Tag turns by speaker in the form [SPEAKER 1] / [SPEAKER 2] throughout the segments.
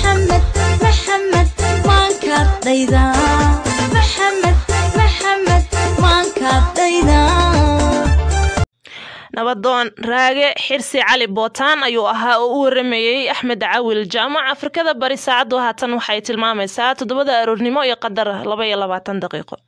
[SPEAKER 1] maxamed maxamed maankadayda maxamed maxamed maankadayda
[SPEAKER 2] nabadoon raage xirsi cali bootaan ayuu ahaa oo u waramayey axmed cawil jaamac afrikada bari saacaddu haatan waxay tilmaamaysaa toddobada aroornimo iyo qadar laba iyo labaatan daqiiqo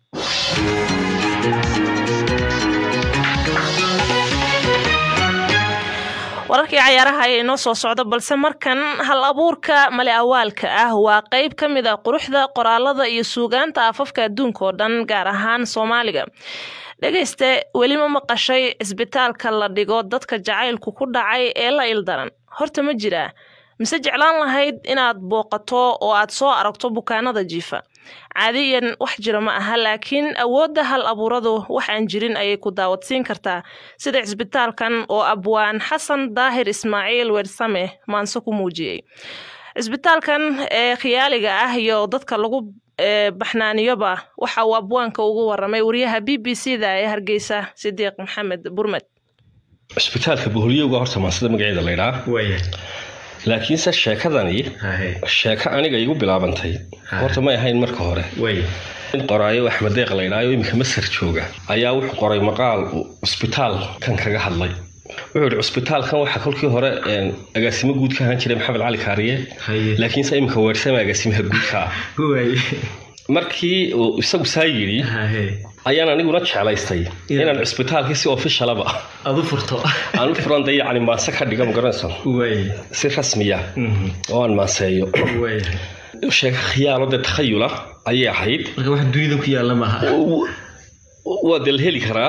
[SPEAKER 2] wararkii cayaaraha ayaa inoo soo socda balse markan hal abuurka male awaalka ah waa qeyb ka mid a quruxda qoraalada iyo suugaanta afafka adduunka oo dhan gaar ahaan soomaaliga dhegayste weli ma maqashay cisbitaalka la dhigo dadka jacaylku ku dhacay ee la ildaran horta ma jiraa mise jeclaan lahayd inaad booqato oo aad soo aragto bukaanada jiifa caadiyan wax jira ma aha laakiin awoodda hal abuuradu wax aan jirin ayay ku daawadsiin kartaa sida cisbitaalkan oo abwaan xasan daahir ismaaciil weersame maanse ku muujiyey cisbitaalkan ee khiyaaliga ah iyo dadka lagu baxnaaniyoba waxa uu abwaanka ugu waramay wariyaha b b c da ee hargeysa sidiiq maxamed burmed
[SPEAKER 3] cisbitaalka boholyowga horta maansida magaceeda laydhaa laakiinse sheekadani sheeko aniga igu bilaabantay horta may ahayn marka hore in qoraayo axmed deeq laydhaayo iminka masar jooga ayaa wuxuu qoray maqaal cusbitaal kan kaga hadlay wuxuu yihi cusbitaalkan waxaa kolkii hore agaasimo guud ka ahaan jiray maxamed cali kaariye laakiinse iminka weersama agaasimaha guudka ah markii uu isagu saa yidhi ayaan aniguna jeclaystay inaan cusbitaalkii si ofishalaba
[SPEAKER 4] aad u furto
[SPEAKER 3] aan u furan dee yacni maase ka dhiga magaranayso si rasmiya oo aan maaseeyo sheeko khiyaalo dee takhayula ayay ahayd
[SPEAKER 4] marka wax dunida ku yaalla maaha
[SPEAKER 3] waa dee la heli karaa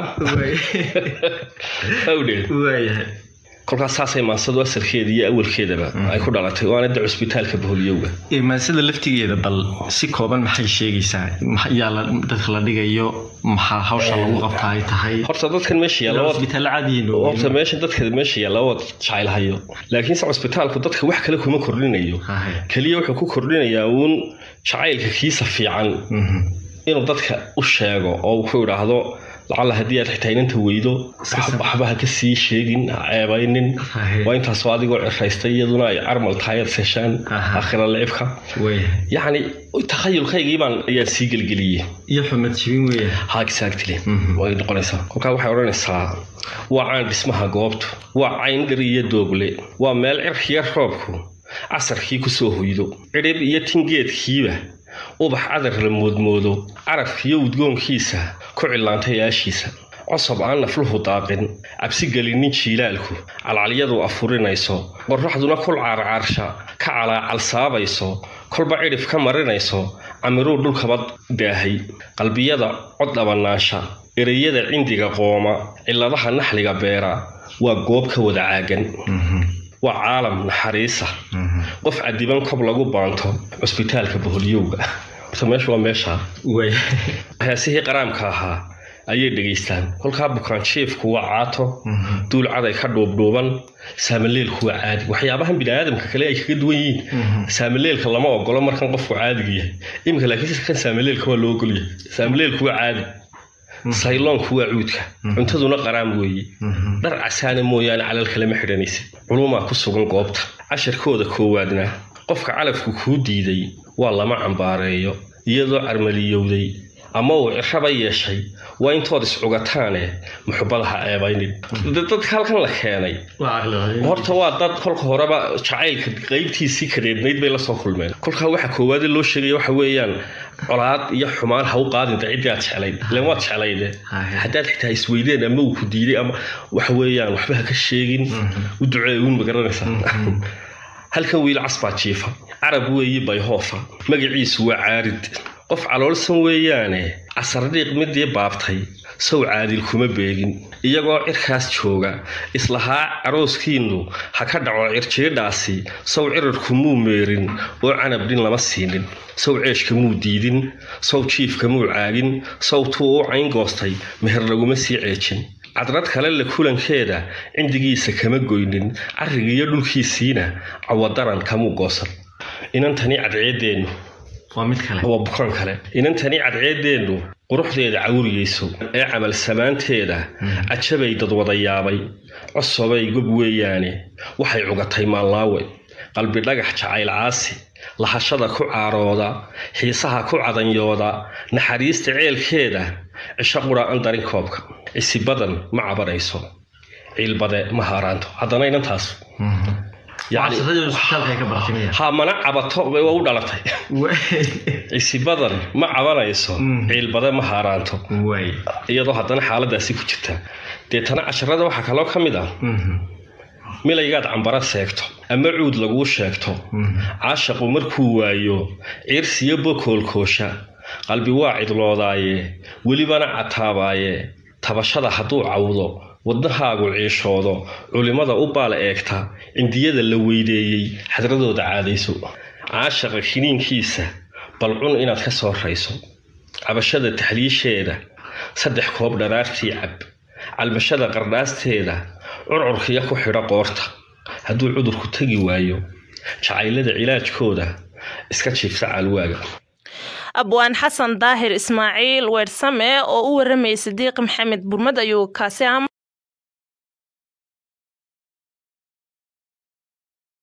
[SPEAKER 3] awdheed
[SPEAKER 4] waayahay
[SPEAKER 3] kolkaas saasay maansadu asalkeeda iyo awalkeedaba ay ku dhalatay waana de cusbitaalka boholyowga
[SPEAKER 4] maansada laftigeeda bal si kooban maxay sheegaysaa yaa dadka la dhigayo maxaa hawsha lagu qabtaa ay tahay
[SPEAKER 3] horta dadkan meesha yaalla
[SPEAKER 4] cusbitaalla caadiyiin
[SPEAKER 3] horta meesha dadka meesha yaalla waa jacaylhayo laakiinse cusbitaalku dadka wax kale kuma kordhinayo keliya wuxuu ku kordhinayaa uun jacaylka kiisa fiican inuu dadka u sheego oo uu ku idhaahdo lacalla haddii aad xitaa inanta weydo waxba ha ka sii sheegin ha ceebaynin waa intaasoo adigoo ciraystay iyaduna ay carmal tahay aad seeshaan aakhira licibka yacni takhayulkaygii baan ayaan sii gelgeliyey
[SPEAKER 4] iyo xumad jibin weya
[SPEAKER 3] ha exactly way noqonaysaa kolkaa waxay odhanaysaa waa caan dhismaha goobtu waa cayn dhir iyo doogle waa meel cirkiya roobku casarkii kusoo hoydo cidhib iyo tingeedkiiba ubax cadar la moodmoodo carafkiyo udgoonkiisa ku cillaantay aashiisa cosob aan nafluhu daaqin cabsi gelinin jiilaalku calcalyadu afurinayso qorraxduna kul caarcaarsha ka calaacalsaabayso kolba cidhif ka marinayso camiruu dhulkaba daahay qalbiyada cod dhabannaansha ereyada cindiga qooma cilladaha naxliga beera waa goob ka wada caagan waa caalam naxariisa qof cadiban kob lagu baanto cusbitaalka boholyowga horta meesha waa meesha heesihii qaraamka ahaa ayay dhegaystaan kolkaa bukaan jiefku waa caato duul caday ka dhuubdhuuban saamaleelku waa caadi waxyaabahan biniaadamka kale ay kaga duwan yihiin saamaleelka lama ogolo markan qofku caadiga yahay iminka laakiin kan saamaleelka waa loo ogolyahay saamaleelku waa caadi sayloonku waa cuudka cuntaduna qaraam weeye dhar casaana mooyaane calal kalema xidhanaysid culumaa ku sugan goobta casharkooda koowaadna qofka calafku kuu diiday waa lama cambaareeyo iyadoo carmaliyowday ama uu ciraba yeeshay waa intood iscugataane muxubada ha eebaynin dadka halkan la keenay horta waa dad kolka horeba jacaylka qaybtiisii kareebnayd bay lasoo kulmeen kolkaa waxa koowaade loo sheegaya waxa weeyaan colaad iyo xumaan ha u qaadinta ciddii aad jeclayd ilan waad jeclayde haddaad xitaa isweydeen ama uu ku diiday ama waxa weeyaan waxba ha ka sheegin u duceeyuun ma garanaysaa halkan wiil casbaa jiifa carab weeyi bayhoofa magaciisu waa caarid qof caloolsan weeyaane casardhiiq midii baabtay sow caadil kuma beegin iyagoo cirkaas jooga islahaa carooskiinnu ha ka dhaco cirjiidhaasi sow cirarku muu meerin oo canabdhin lama siinin sow ceeshka muu diidin sow jiifka muu caagin sow tuu u cayn goostay meher laguma sii ceejin cadrad kale la kulankeeda cindigiisa kama goynin carrigiiyo dhulkiisiina cawadaran kamuu goosan inantani cadceedeennu
[SPEAKER 4] waa mid kale
[SPEAKER 3] waa bukaan kale inantani cadceedeennu quruxdeeda cawriyeyso ee camal samaanteeda cajabay dad wada yaabay cosobay gob weeyaane waxay cugatay maallaawe qalbi dhagax jacayl caasi lahashada ku caarooda xiisaha ku cadanyooda naxariista ceelkeeda cisho qura an darin koobka cisi badan ma cabanayso ciilbade ma haaraanto haddana inantaas yacni
[SPEAKER 4] Waxbarashadii isbitaalka ay ka baratay miya
[SPEAKER 3] ha mana cabato way u dhalatay cisi badan ma cabanayso
[SPEAKER 4] Mm.
[SPEAKER 3] ciilbade ma haaraanto
[SPEAKER 4] way
[SPEAKER 3] iyadoo haddana xaaladaasi ku jirta deetana casharada waxaa kaloo ka mid ah milaygaad cambara seegto ama cuud laguu sheegto caashaqu markuu waayo ciirsiyo bokoolkoosha qalbi waa cidloodaaye welibana cataabaaye tabashada hadduu cawdo wadnahaagu ciishoodo culimmada u baal eegta cindiyada la weydeeyey xadradooda caadayso caashaqa kiniinkiisa bal cun inaad ka soo rayso cabashada taxliisheeda saddex koob dharaartii cab calmashada qardhaasteeda curcurkiya ku xidho qoorta hadduu cudurku tegi waayo jacaylada cilaajkooda iska jiifta caalwaaga
[SPEAKER 2] abwaan xasan daahir ismaaciil weersame oo u waramayay sidiiq maxamed burmad ayuu kaasi ah